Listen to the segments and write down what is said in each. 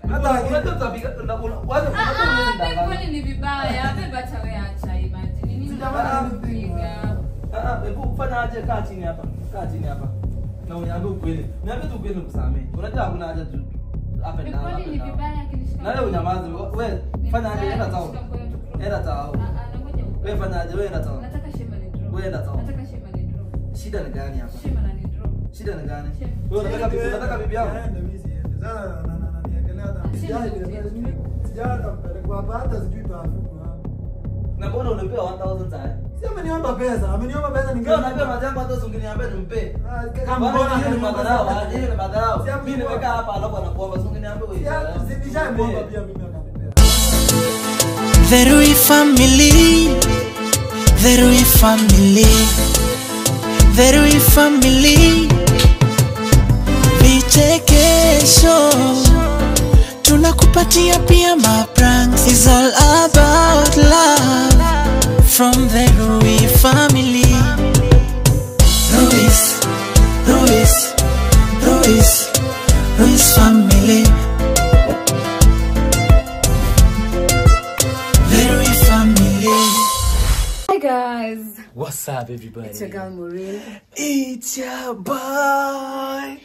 Hata unajua tutapiga una- una- wacha- Ah, wacha ah, uweze babe, ndanganya. kwani ni vibaya Babe, acha wewe acha imagine. Nini Sijafanya unapiga? Ah, ah, hebu fanya aje kaa chini hapa. Kaa chini hapa. Na uniambie ukweli. Niambie tu ukweli nikusamee. Unajua hakuna haja tu up and down. Kwani up ni and down. vibaya akinishika Na wewe mkono? unyamaze. Wewe Ni fanya aje vibaya enda tao. akinishika mkono tu cross. Enda tao. Ah, ah, nangoja ukweli. Wewe fanya aje wewe enda tao. Nataka shema ni draw. Wewe enda tao. Nataka shema ni draw. Shida ni gani hapa? Shema na ni draw. Shida ni gani? Shema. Wewe unataka bibi unataka bibi yangu? Na mbona unapewa 1000 sasa? ameniomba pesa ameniomba pesa Ndio unapewa majambo hata usingeniambia nimpe. Kama Bwana mbona hiyo ni akaniomba madharau, pesa? ah, hiyo ni madharau. Si hapo Mimi kwa- nimekaa hapa alafu anakuomba usingeniambia wewe. Nishamwomba pia mimi akanipea. The Rui family, the Rui family, the Rui family. Vichekesho tunakupatia pia mapranks. It's all about love from the Rui family. Ruiz, Ruiz, Ruiz, Ruiz family. The Rui family. Hi guys. What's up, everybody? It's your girl Maureen. It's your boy.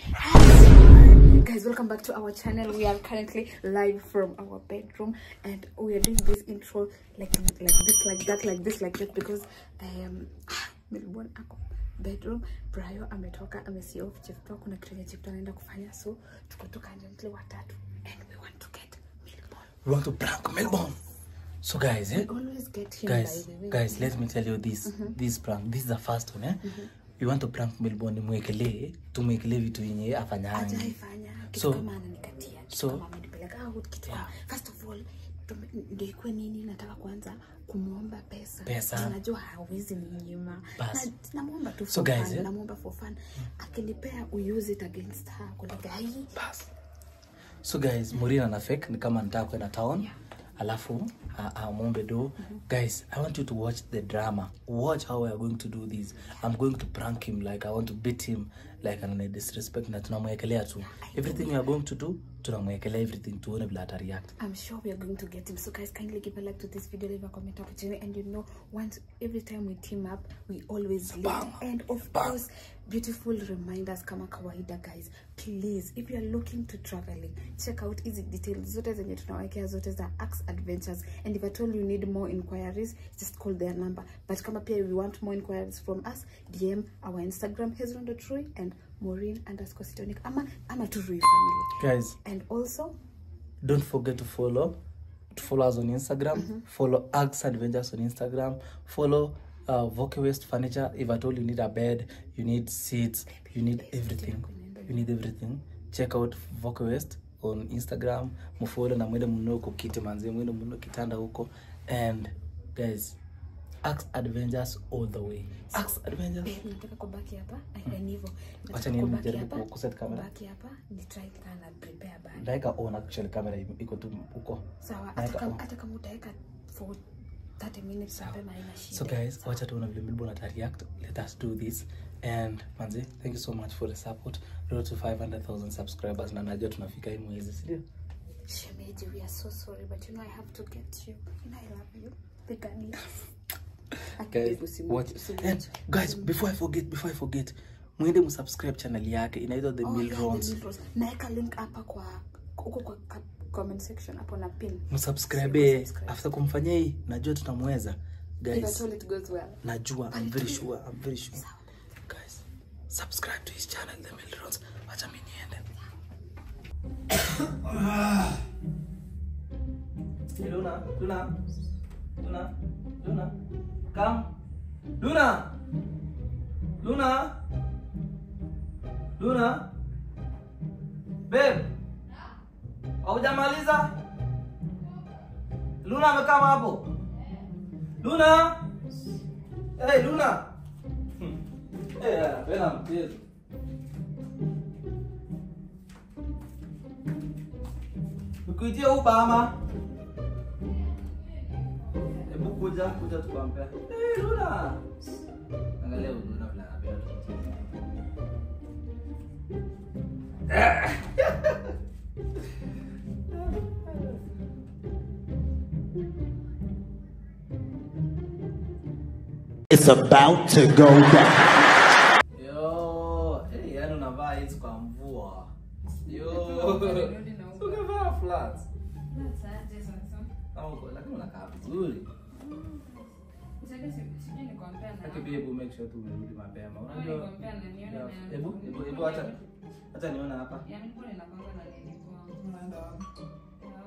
Guys, welcome back to our channel. We are currently live from our bedroom and we are doing this intro like like this, like that, like this, like that because um Melbourne ako bedroom Brayo ametoka amesi off chifto kuna kitu yenye chifto anaenda kufanya so tuko tu currently watatu and we want to get Melbourne. We want to prank Melbourne. So, guys, eh? We always get him Guys, by the way. guys, let me tell you this. This prank. This is the first one, eh? We want to prank Melbourne mwekelee, tumwekelee vitu yenye afanyangi. hajaifanya kitu So- kama ananikatia kitu so- kama amenipeleka out kitu kama first of all tume- ndio ikuwe nini nataka kwanza kumwomba pesa Pesa. Na najua hawezi ninyima Bas. Na- namwomba tu So for guys, fun, eh? namwomba for fun akinipea we use it against her kulika hii Bas. So guys, Maureen ana fake ni kama nataka kwenda town. Alafu a- amwombe do. Guys, I want you to watch the drama. Watch how we are going to do this. I'm going to prank him like I want to beat him like ana disrespect na tunamwekelea tu. Everything we are going to do, tunamwekelea everything tuone vile ata react. I'm sure we are going to get him. So guys, kindly give a like to this video, leave a comment up below. And you know, once every time we team up, we always lead. Bang. And of Bang. course, beautiful reminders kama kawaida guys. Please, if you are looking to traveling, check out easy details. Zote zenye tunawekea zote za Axe Adventures. And if at all you need more inquiries, just call their number. But kama pia you want more inquiries from us, DM our Instagram, hezron.rui and Maureen underscore Sitonic. Ama, ama to Rui family. Guys, And also, don't forget to follow to follow us on instagram follow ax adventures on instagram follow uh, Voke West furniture if at all you need a bed you need seats you need everything you need everything check out Voke West on instagram mfollow na mwende mnunue huko kiti manzi mwende mnunue kitanda huko and guys ax adventures all the way ax adventures Eh, nataka kubaki hapa Ay, ni hivyo Wacha Nataka niende kubaki nijaribu hapa, ku- kuset camera. kubaki hapa ni try kana prepare bag ndaika on actually camera iko tu huko sawa hata Naeka kama on. hata kama utaweka for 30 minutes mapema haina shida so guys wacha tuona vile Melbourne ata react let us do this and manzi thank you so much for the support road to 500000 subscribers na najua tunafika hii mwezi sindio shemeji we are so sorry but you know i have to get you you know i love you pigania guys watch and guys before i forget before i forget mwende msubscribe channel yake inaitwa the Mill Rons naeka link hapa kwa huko kwa ka- comment section hapo na pin msubscribe Subscribe. after kumfanyia hii najua tutamweza if guys at all it goes well najua i'm very sure i'm very sure guys subscribe to his channel the Mill Rons wacha mimi niende Hey, Luna, Luna, Luna, Luna, come. Luna, Luna, Luna, babe, haujamaliza? Luna amekaa hapo. Luna, hey Luna, Hmm. hey, napenda mchezo. Nikuitie Uber ama? Hebu kuja, kuja tukwambia. Eh, Luna. Angalia huyu Luna vile anapenda tukicheza. It's about to go down. Yo, hey, yani unavaa hizi kwa mvua. Yo. Nirudi na huko. Ungevaa flat. That's aje sasa. Kama uko lakini unakaa vizuri. Sasa si- sijui ni compare na- Lakini hebu make sure tu umerudi mapema. Au ni Unajua? compare na nione Yeah. na- Hebu hebu hebu acha acha niona hapa. Ya, mimi mbona inakuanga na nini kwa- Unaenda wapi? ya.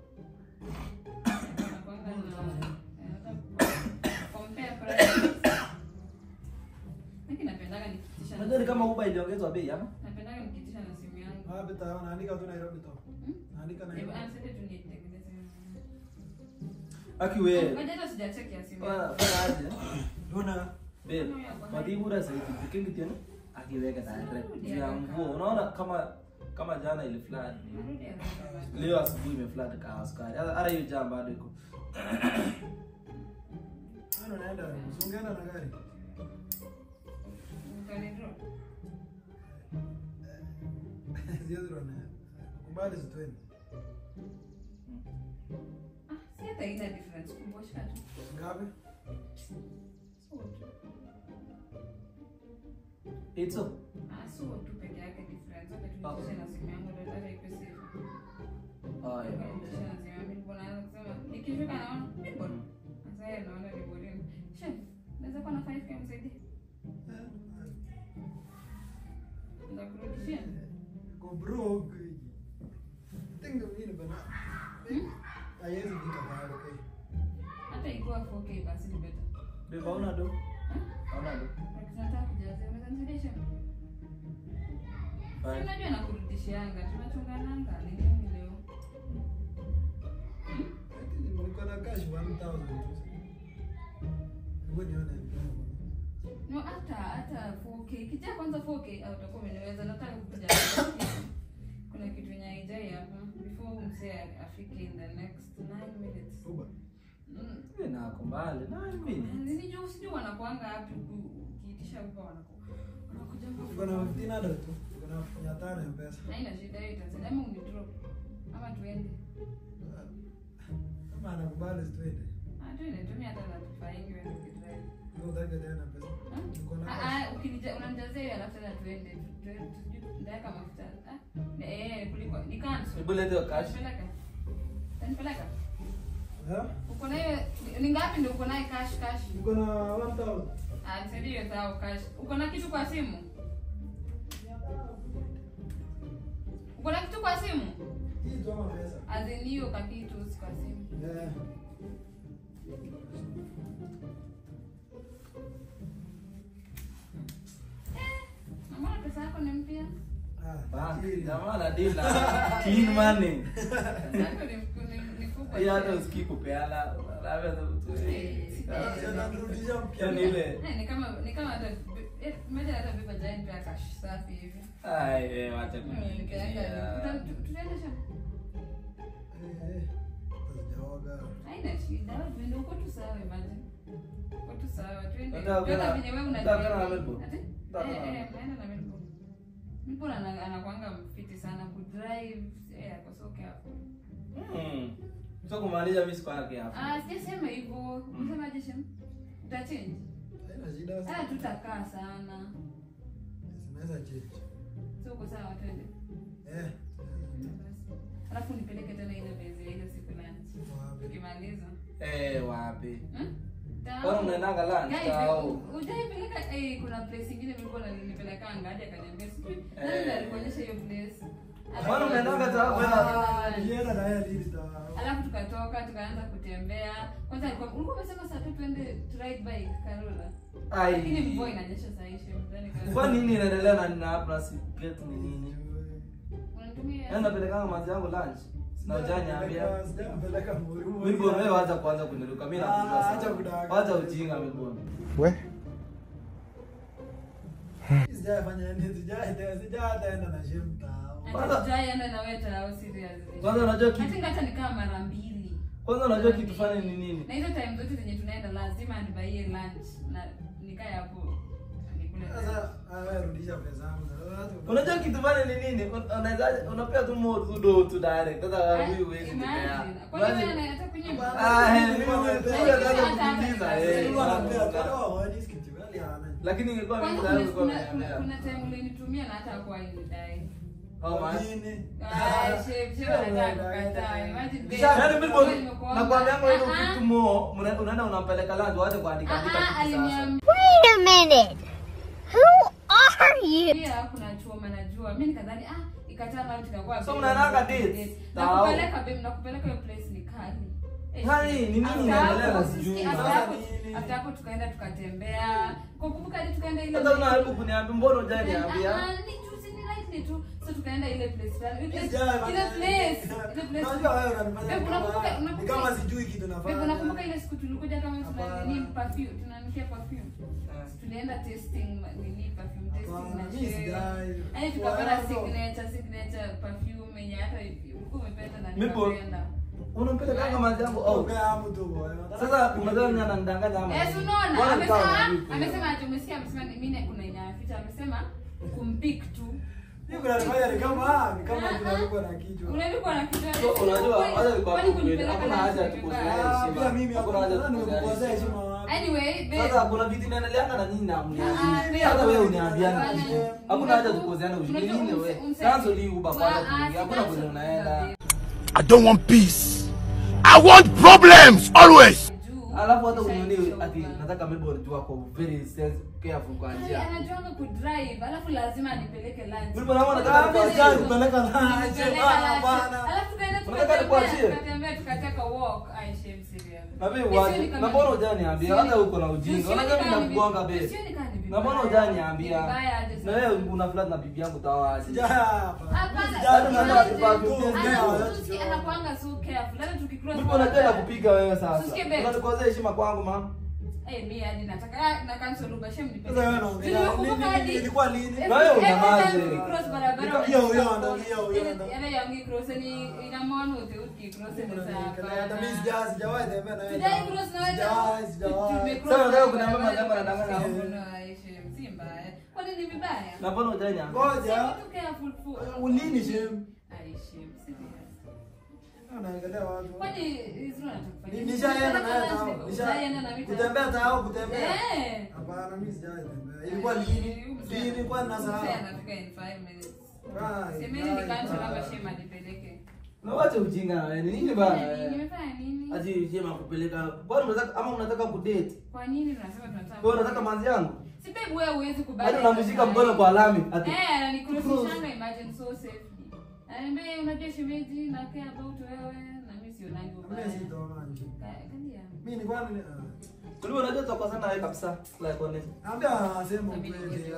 Inakuanga na- eh, hata compare prices. Mimi napendaga nikitisha na- Unajua ni kama Uber iliongezwa bei hapa? napendaga nikitisha na simu yangu. Wapi tawa? Naandika tu Nairobi tu. Hmm? Naandika Hebu, Nairobi. ah, sasa tu nitengeneze. Aki wewe. Ngoja hata sijacheki ya simu Fanya yangu. fanya aje? Una Babe, madhibura sasa kikingi tena akiweka direct juu ya mvua. Unaona kama kama jana ile flood. Narudi haraka. Leo asubuhi imeflood kwa askari. Hata hata hiyo jam bado iko. Ano naenda? Usiongea na gari. Utanidrop? Siwezi rona. Kubali zitweni. Ah, si hata haina difference. Kumbusha tu. Ngapi? So tu. It's so. Ah, so tu peke yake difference. Zote Ah. tulitisha na simu yangu ndio hata iko safe. Oh, yeah. Tulitisha na simu yangu mbona naanza kusema nikifika naona ni bora. Sasa yeye naona ni bora. Chef, naweza kuwa na 5k msaidie. Ndakurudishia. Go broke. Tengo mimi bana. Haiwezi fika pale, okay? Hata ikiwa 4k basi ni better. Babe, hauna do? Hauna do? Tunataka kujazia. Unaweza nisaidia chef? Si Fine. unajua nakurudishianga. Tunachungananga. Ni nini leo? Niko na cash 1000 tu. Hebu nione. No, hata hata 4K. Kijaa kwanza 4K au utakuwa umeniweza. Nataka kukuja. Kuna kitu yenye haijai hapa before msee afike in the next 9 minutes. Uba. Mm. Wewe nako mbali. Nine minutes. Nini jo sijui wanakuanga hapi ukiitisha huko wanaku wanakuja Uko na 1500 tu. Uko na 500 ya pesa. Haina shida hiyo itasaidia ama unidrop ama tuende. Kama anakubali zitwende. Ah tuende tumia hata na tufaingi wewe ukidrive. Ndio utake tena pesa. Uko na cash. Ah ah ukinija unanijazia hiyo alafu tena tuende. Tu- tu- tujui ndaweka mafuta. Ah eh kuliko ni cancel. Hebu leta hiyo cash. Nipeleka. Tanipeleka. Eh? Uko nayo ni ngapi ndio uko nayo cash cash? Uko na 1000. Ah nisaidie hiyo sawa cash. Uko na kitu kwa simu? Uko na kitu kwa simu? Hii tu ama pesa. Azin hiyo kakitu si kwa simu. Eh. Na mbona pesa yako ni mpya? Ah, Bank. hii. Jamaa na deal na clean money. Pesa yako ni ni ni kubwa. Hiyo hata usikii kupeana. Labda tu. Ah, si atanirudishia mpya. Yaani ile. Eh, ni kama ni kama hata eh, mmoja hata beba giant ya cash safi hivi. Ai, eh, wacha Mm, Nikaenda tuta- kuniambia. tu- tutaenda shamba. Eh, eh. Hazijaoga. Haina shida. Tuende uko tu sawa imagine. Uko tu sawa. Tuende. Nataka kwenda- Hata venye wewe nataka kwenda na unajua. Melbourne. Ati? Nataka Eh kwenda. eh naenda na Melbourne. Melbourne ana- anakuanga mfiti sana kudrive. Eh, ako so careful. Mm. Sio kumaanisha mimi siko yake hapa. Ah, sijasema hivyo. Unasemaje shem? Utachange? Haina shida. Hata tutakaa sana. Zinaweza change. So uko sawa twende. Eh. Basi. Alafu nipeleke tena ile bezi ya ile siku lunch. Wapi? Ukimaliza. Eh, wapi? Hmm? Tao. Kwani mnaendanga lunch? Guys, Tao. hujaipeleka eh, kuna place ingine nilikuwa nilipelekanga hadi akaniambia sijui. Nani Eh. ndiye alikuonyesha hiyo place? Kwani mnaendanga tao kwenda? Ah, nilienda na yeye lini ta. Alafu tukatoka tukaanza kutembea. Kwanza alikuwa ulikuwa umesema saa tatu tuende to ride bike Karola. Ai. Lakini mvua inanyesha saa hii shem. Ndani Karola. Kwa nini inaendelea na nina hapa na si get ni nini? Unanitumia Yaani napelekanga mazi yangu lunch. Na hujaniambia. Sijapeleka Muru. Milbon wewe wacha kwanza kuniruka. Mimi nakujua Ah, acha sana. kudanganya. Wacha ujinga Milbon. Sijafanya nini? Sija- sijataenda na shem tao. Hata sijaenda na wewe tao seriously. Kwanza unajua I kitu think hata nikaa mara mbili. kwanza unajua kitu fani ni nini? Na hizo time zote zenye tunaenda lazima nibaie lunch na nikae hapo nikule tukule. Sasa ah, wewe rudisha pesa yangu. Sasa watu- unajua kitu pale ni nini Un- unaweza unapea tu mo tu do tu direct sasa Ah, huyu huwezi nipea imagine. Kwani wewe Imagine- anataka kunyima? ah eh mimi huyu ataanza Hata- kukuuliza hata- eh Sasa wanapea, sasa. kada hawaji kitu, wale hawana. lakini ingekuwa mimi Kwanza tayari kuna- nilikuwa kuna- kuna- nimeambia kuna time ulinitumia na hata hakuwa inidai. how much Nini? Ah, shame, shame anataka kukataa. Imagine, babe, Yaani mimi wewe mbona- nimekuomba. nakwambia ngo ile Ah, kitu mo mna- unaenda unampeleka lango wacha kuandika ah, andika ah, kitu sasa aliniambia Wait a minute. Who are you? pia kuna choma najua mi nikadhani ah ikataa nao tukakuwa So babe, mnaendanga babe, dates? dates. Tao. nakupeleka babe nakupeleka hiyo place ni kali Eh, Kali, ni nini after inaendelea hapo, na sijui. after Sasa hapo- nini? after hapo tukaenda tukatembea kukumbuka hadi tukaenda ile sasa unaharibu kuniambia mbona hujaniambia Ah, ni juzi ni lightly tu so tukaenda ile place fulani ile Yes, place yeah, ile but- place ile place Unajua wewe unanifanya Babe, kama- unakumbuka- ni unakumbuka- kama sijui kitu nafanya. Babe, unakumbuka ile siku tulikuja kama tuna Hapana. nini perfume tunanukia perfume tulienda testing ma- nini perfume testing Hapana, na mi share. sidai. Yaani tukapata Wow. signature signature perfume yenye hata ulikuwa umependa na Mipo. nikapenda. unampeleka kama jambo au Ongea hapo tu bwana. sasa unadhani nani ananidanganya ama Eh, nini? si unaona Mbona nikawa amesema najui tu? amesema ati umesikia amesema ni- mimi kuna inaficha amesema kumpik tu. Mimi kunanifanya ni kama ah, ni kama tunalikuwa na kichwa. Unalikuwa na kitu. So, unajua wacha nikwambie Kwani ukweli, kunipeleka hakuna na haja ya kitu tukosea vibaya? Ah, heshima. pia mimi Hakuna haja ya hakuna tukosea nimekukosea heshima. heshima wapi? Anyway, babe. sasa kuna vitu inaendeleanga na nyinyi na Ah, mniambii babe. hata wewe uniambiana Bwana, kitu hakuna haja unajua- tukozeane ushindi unajua nini umse- wewe umse- chanzo li uba kwanza Ah, ah, kuingia hakuna si kwenye chanzo unaenda babe. I don't want peace. I want problems always. Juu, alafu hata ushaishoka. unioni ati nataka maybe unajua kwa very sense careful kwa Ai, njia anajuanga kudrive alafu lazima anipeleke lunch. Mimi naona nataka Ah, mimi nikuachie. sijai kupeleka lunch. Nipeleka Ah, lunch. hapana. Alafu tukaenda Unataka tukatembea, nikuachie? tukatembea, tukateka walk. Ai, shame serious. na mimi Sioni waje kama na ni- mbona hujaniambia sioni- hata uko na ujinga sioni unajua mimi kama ni- nakugonga be sioni kama ni na mbona vibaya. hujaniambia Ni vibaya aje na sasa. wewe una flat na bibi yangu tawaje Sijai hapa. Hapana, Sijai Hata imagine, kama ni perfume, tu, yeah. ongea, anakusikia- wacha anakuanga so careful. Hata tukicross mimi unajua barabara- nakupiga wewe sasa Usikie babe. unatukosea heshima kwangu ma Eh, mi hadi nataka ah, na cancel Uber, shame nipeleke. Sasa wewe unaongea, Tulikumbuka lini- hadi- ilikuwa lini? Every- Na wewe every unyamaze. time tukicross barabara Nika- unashika hiyo, hiyo, phone. hiyo, hiyo, Ile- hiyo. yale yangi cross ni inamwona ute ukicross ni sawa. Hata mimi sijai- sijawahi tembea na wewe. Sijai cross na wewe. Sijai, sijawahi. Tumecross Sasa unataka na kuniambia barabara, madam anadanganya? tukashika mkono, ai, shame, si mbaya. Kwani ni vibaya? na mbona hujaniambia Ngoja. Si kitu careful for- Ulini shame? Ai, shame, serious. Unaangalia watu. Kwani hizo unataka Ni- kufanya? Nishaenda na wewe Unataka tao. lunch, Nisha- ushaenda na mimi tao. Kutembea tao, kutembea. Eh. Hapana, mimi sijai tembea. Ilikuwa lini? Lini kwa nasahau. Mzee anafika in five minutes. Right, Semeni right, nikaanza right. labda shema nipeleke. na wacha ujinga na wewe ni nini Nimefanya bana nini? wewe? Nimefanya nini? ati shema kupeleka kwani unataka ama unataka kudate Kwa nini tunasema tunataka? wewe unataka manzi yangu Si babe wewe huwezi kubali. hadi unamshika mkono kwa lami ati Eh, ananikurusishanga imagine so safely. Ananiambia unajua shemeji na care about wewe na mimi sionangi ubaya. Mimi sitaona nje. Ka- Kalia. Mimi nilikuwa ni Kulikuwa unajua tutakosana nawe kabisa like honest Naambia sema ukweli.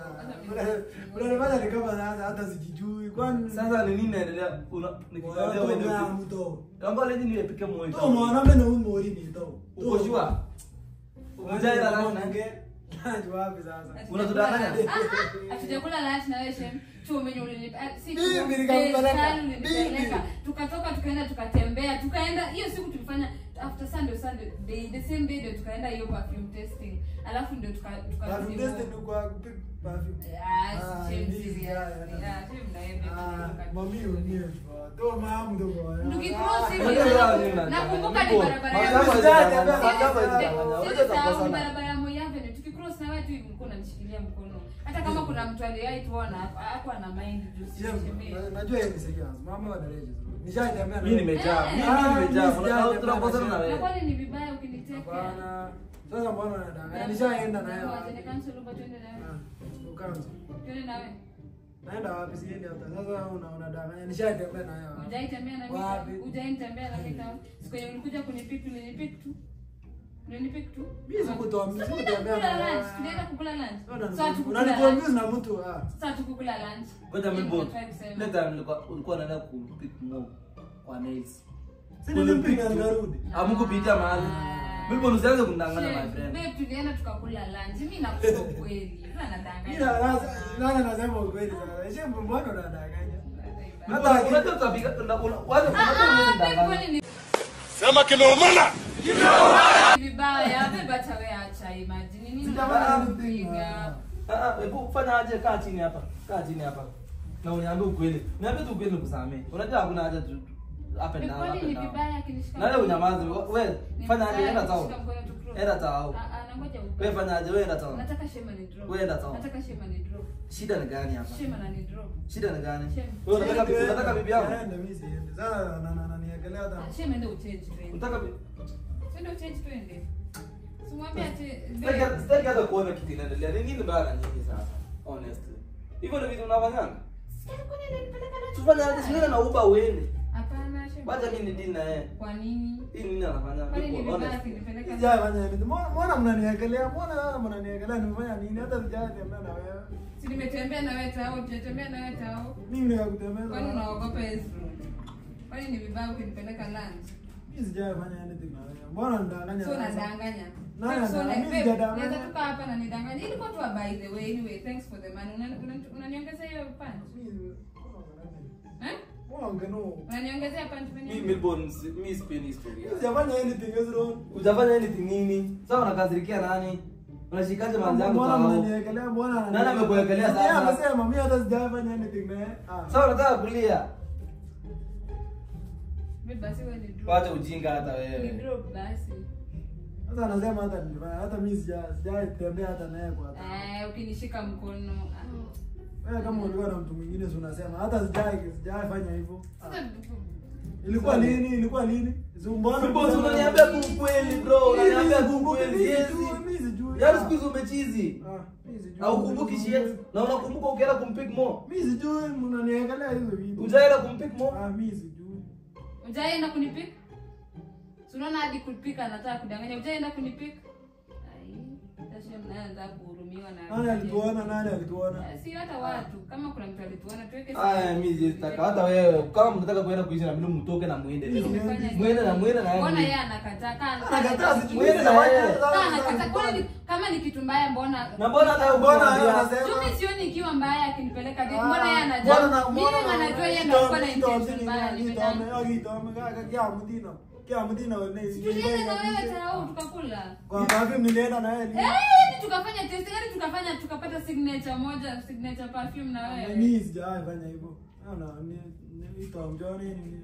Unanifanya ni kama sasa hata sijijui. Kwani sasa ni nini inaendelea una nikikwambia wewe Ngoja ndio mto. Naomba leo nipike moyo. To mwanamke na huyu mori ni to. Uko sure? Ujaenda leo na Najua wapi sasa. Unatudanganya? Ah, hatujakula lunch na wewe shem chuo menye ulinipa ah, si Mimi chuo, nikakupeleka. pesa ulinipeleka. Mimi. tukatoka tukaenda tukatembea tukaenda hiyo siku tulifanya after sunday sunday day the same day ndio tukaenda hiyo perfume testing alafu ndio tuka tuka Perfume test ndio kwa kupiga perfume. Ah, Ah, shame ndizi, serious. yeah, yeah. Yeah, shame na yeye ndio Ah, tuka- mami umie. To mamu ndo kwa. Tukicross hivi, Unajua leo nini unataka? nakumbuka ni Nipo. barabara Mambo ya yako Sijai hayajakamata, tembea. mambo yako hayajakamata. Sisi Unajua sahau tutakosana. barabara ya Moi Avenue tukicross na wewe tu hivi mkono unanishikilia mkono hata kama kuna mtu aliwahi tuona hapo ana mind juu si shemeji. Najua yeye ni serious. Mama wa dereje. Nishaitembea. Mimi nimejaa. Eh. Mimi Ah, mimi nimejaa. mimi sijai Unataka tembea tunakosana na na na wewe. kwani ni vibaya ukiniteka Hapana. Sasa mbona unadanganya? Nishaenda na Wacha ni yeye. cancel Uber twende na wewe. Ah, ukaanza. Twende na wewe. Naenda wapi siendi hata. Sasa una unadanganya. Nishaitembea na yeye. Hujai tembea na Wapi? mimi. Hujai tembea na mimi kama siku yenye ulikuja kunipick ulinipik tu. Ulinipik tu. Mimi sikutembea, sikutembea Kukula na lunch. Tulienda kukula lunch. Unani- Sasa tukukula Unaniconfuse lunch. na mtu ah. Sasa tukukula lunch. Ngoja mimi Ndio bot. nataka kusema. Ile time nilikuwa ulikuwa unaenda kupick mo kwa nails. Si nilimpiga nikarudi. Hamkupitia mahali. Mimi bot usianze kunidanganya my Shame. friend. Babe, tulienda tukakula lunch. Mimi nakupa ukweli. Sasa nadanganya. Mimi na sasa nani anasema ukweli sasa. Je, mbona unadanganya? Hata Hata unajua tutapiga una- una- wacha Ah, unajua ah, unaweza babe, kudanganya. kwani ni Sema kimeumana. vibaya? Babe, acha wewe acha imagine. Nini Sijafanya unataka anything, kupiga? man. Ah, ah, hebu fanya aje kaa chini hapa. Kaa chini hapa. Na uniambie ukweli. Niambie tu ukweli nikusamee. Unajua hakuna haja tu up and down. Kwani up ni and down. vibaya akinishika Na wewe mkono? unyamaze. Wewe Ni fanya aje vibaya enda tao. akishika mkono tu drop. Enda tao. Ah, ah, nangoja Wewe ubaya. fanya aje wewe enda tao. Nataka shema ni drop. Wewe enda sawa. Nataka shema ni drop. Shida ni gani hapa? Shema na ni drop. Shida ni gani? Shema. Wewe unataka bibi unataka bibi yangu? Aende, mimi siende. Sasa na- na- na- niekelea hata- Ah, Shema ndio uchange twende. Unataka bibi Twende uchange twende. Simwambie ati Sitaki sitaki hata kuona kitu inaendelea. Ni nini bana nyinyi sasa? Honestly. Hivyo ndio vitu mnafanyanga? Kwani ananipeleka na Tufanye aje sio na uba uende. Hapana, shema. Wacha mimi ni dini na yeye. Kwa nini? Hii nini anafanya? Kwani ni Honest. vibaya akinipeleka Sijai fanya hivi. Mbona- mbona mnaniekelea? Mbona wewe mnaniekelea? Nimefanya nini? Hata sijai tembea na wewe. Si nimetembea na wewe tao, tujatembea na wewe tao. Mimi nikakutembeza. Kwani unaogopa Ezra? Kwani ni vibaya ukinipeleka lunch? Mimi sijai fanya anything na wewe. Mbona unadanganya? So sasa? unadanganya. Nani Babe, so anadanganya? like, Mimi babe, sijadanganya. naweza tukaa hapa na nidanganya. Ilikuwa tu a by the way. Anyway, thanks for the money. Una- una- Unaniongezea hiyo punch? Mimi- Eh? mbona ungeno? Unaniongezea punch Mimi mwenyewe? Melbourne si- mimi sipendi historia. Mimi sijafanya anything, Ezra. Hujafanya anything nini? Sasa unakasirikia nani? Unashikaje manzi yangu Mbona tao? mnaniekelea? Mbona Nani amekuwekelea sasa? Yeye amesema mimi hata sijafanya anything na yeye. Ah. Sasa unataka kulia. Babe, basi wewe ni drop. Wacha ujinga hata Ni wewe. drop basi. Sasa anasema hata nilifanya. Hata mimi sija sijai tembea hata naye kwa hata. Eh, ukinishika mkono. ah. Wewe kama ulikuwa na mtu mwingine si unasema hata sijai sijai fanya hivyo. Ah. Sasa Ilikuwa lini? Ilikuwa lini? Zumbona. Mbona unaniambia tu ukweli bro? Unaniambia tu ukweli. Mimi Yes. sijui, mimi sijui. Yaani siku hizi umechizi. Ah, mimi sijui. Au kumbuki shit. Na unakumbuka ukienda kumpick mo. Mimi sijui mnaniekelea hizo vitu. Ujaenda kumpick mo. Ah, mimi sijui. Ujaenda kunipika? Si unaona hadi kupika anataka kudanganya. Ujaenda kunipika? Ai, sasa mnaye anataka kuhurumiwa na Nani alituona? Nani alituona? Eh, Si hata watu. Kama kuna mtu alituona tuweke Aya, mimi sitaka hata wewe kama mnataka kuenda kuishi na mimi mtoke na muende leo. Tumefanya Muende na muende na Mbona yeye yeye. anakataa? Kaa Anakataa sijui. Mwende na yeye. Kaa anakataa. Kwani kama ni kitu mbaya mbona Na mbona hata Mbona yeye mbona anasema? Mimi sioni ikiwa mbaya akinipeleka date. Ah, Mbona yeye mbona anajua? na- Mimi mbona- anajua yeye ndio alikuwa na Ito- intention ito- mbaya. ito- Nimedhani. ito- ito- kaka, kia mdina. Kia mdina wene. Tulienda na wewe tao tukakula. Kwa sababu nilienda na yeye. Eh, yani tukafanya test, yani tukafanya tukapata signature moja, signature perfume na wewe. Mimi sijai fanya hivyo. Ana ni ni itaongea nini?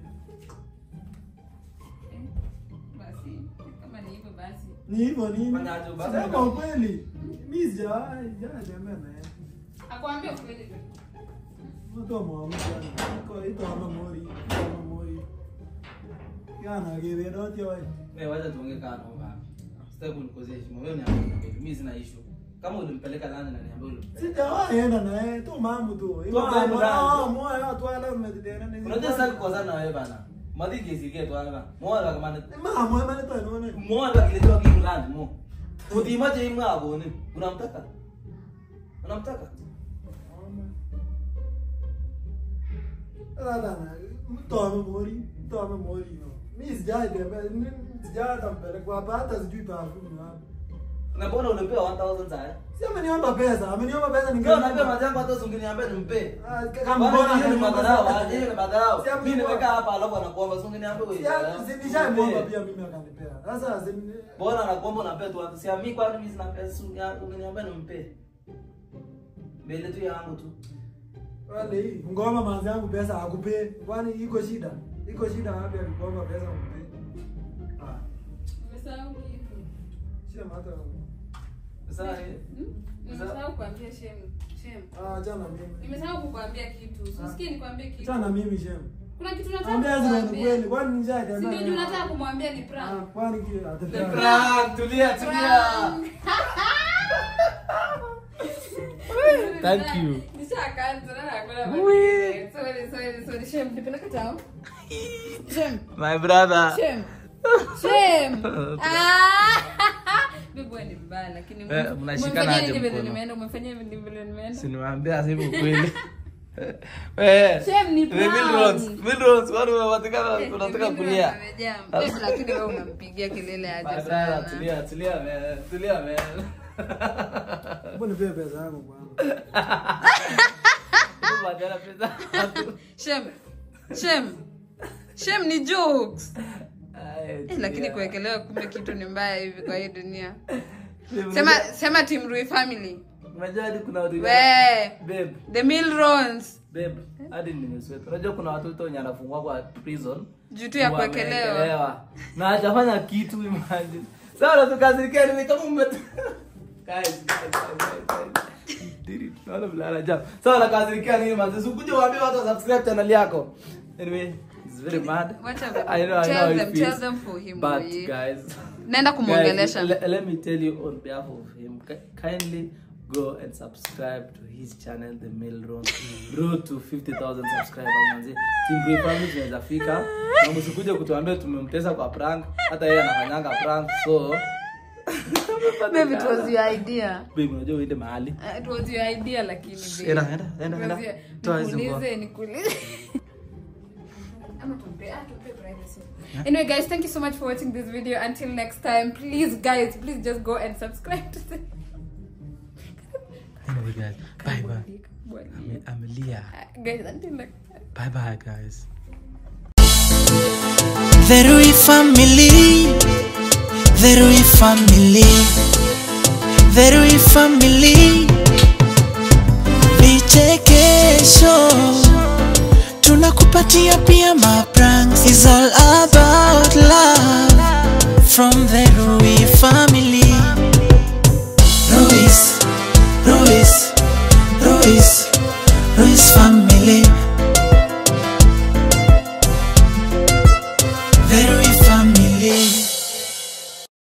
Eh, Basi kama ni hivyo basi. Ni hivyo nini? Fanya aje basi? Sema ukweli. Mimi sijai sijai tembea na yeye. Akwambia ukweli tu. Mtu mwamuka. Iko ito ama mori. Ito ama mori. Yana gebe doti wewe. Wewe wacha tuongee kana baba. Sitaki kunikosea heshima. Wewe niambie mimi sina issue. Kama ulimpeleka nani na niambie ulimpeleka. Sijawahi enda na yeye. Tu mambo tu. Tu mambo Ah, nani? moyo watu wala mmedena ni. Unajua sasa kukosana na wewe bana. Madhi kesi yetu hapa. Mwana kama ni Mama mwana mwana tu anaona. mwana akiletewa kitu ndani mo. Utimaje imwa hapo ni? Unamtaka? Unamtaka? Sasa na mtu amemori, mtu amemori no. Mimi sijai tembea, mimi sijai hata mpeleka hapa hata sijui perfume wapi. Na mbona ulipewa 1000 sasa? Si ameniomba pesa, ameniomba pesa Ndio ningeenda. naambia majangu hata usingeniambia nimpe. Ah, Kama kama mbona mbona hiyo ni madharau, aje Si hiyo ni madharau. hapo Mimi kwa- nimekaa hapa alafu anakuomba usingeniambia wewe. Si si nishamwomba pia mimi akanipea. Sasa si Bora anakuomba unapea tu watu. Si mimi kwani mimi sina pesa ungeniambia nimpe. Mbele tu yangu tu. wale hii ngoma manzi yangu pesa akupee. Kwani iko shida? Iko shida wapi akikuomba pesa akupee? Ah, Umesahau kitu. sema hata Sasa eh, Hmm? Nimesahau kuambia shem. Shem. ah jana mimi. Nimesahau kukuambia kitu. Usikie nikwambie kitu. Jana mimi shem. Kuna kitu nataka Ambia zile ni kukuambia. kweli. Kwani nishai Si tembea? ndio juu nataka kumwambia ni Ah, prank. kwani kile Ni atapea. Prank, tulia tulia. Thank you. Nishakaanza na nakula. Wee. Sorry, sorry, sorry. Shem, nipeleka tao. Shem. My brother. Shem. Shem. Ah! Bibi wewe ni mbaya lakini Eh, mnashikana umefanyia aje nini vile mkono? nimeenda? Umefanyia nini vile nimeenda? Siniwaambia sasa hivi ukweli. Eh. Shem, ni The prank. Milrons, Milrons, watu wanataka Eh, wanataka bibi kulia. amejaa. Babe, lakini wewe unampigia kelele My aje brother, sana. tulia tulia man. Tulia man. Mbona nipee pesa yangu kwanza? Badala pesa. Shem. Shem. Shem ni jokes. Ay, Eh, tulia. lakini kuwekelewa kumbe kitu ni mbaya hivi kwa hii dunia. Sema Sema sema Team Rui family. unajua hadi kuna watu we babe the milrons babe hadi nimesweta unajua kuna watoto wenye anafungwa kwa prison juu tu ya kuwekelewa Wameekelewa. na hajafanya kitu imagine sasa tukazirikia ni kama ume Guys, guys, guys, guys. Did it. Naona vile anajam. Sasa nakazirikia nini manzi sikuje waambie watu wa subscribe channel yako anyway it's very mad Wacha- I know, I know tell how it them, feels. tell them for him, but boy. guys naenda kumwongelesha Guys, le- let me tell you on behalf of him, ki- kindly go and subscribe to his channel, The Mail Road, road to 50,000 subscribers. Manzi, Team Brave Family tunaweza fika. Na msikuje kutuambia tumemtesa kwa prank, hata yeye anafanyanga prank. So Babe, it was your idea babe, unajua uende mahali. Uh, it was your idea lakini babe. Enda, enda, enda, It enda. was your- Toa hizo nikuulize nikuulize Ama tumpe- ah, tumpe privacy. Anyway, guys, thank you so much for watching this video. Until next time, please, guys, please just go and subscribe to the. Anyway, guys, bye bye. Bye. Amelia. Uh, guys, until next time. Bye bye, guys. The Rui family, the Rui family, the Rui family. Vichekesho tunakupatia pia mapranks. Is all about love from the Rui family. Ruiz, Ruiz, Ruiz, Ruiz family.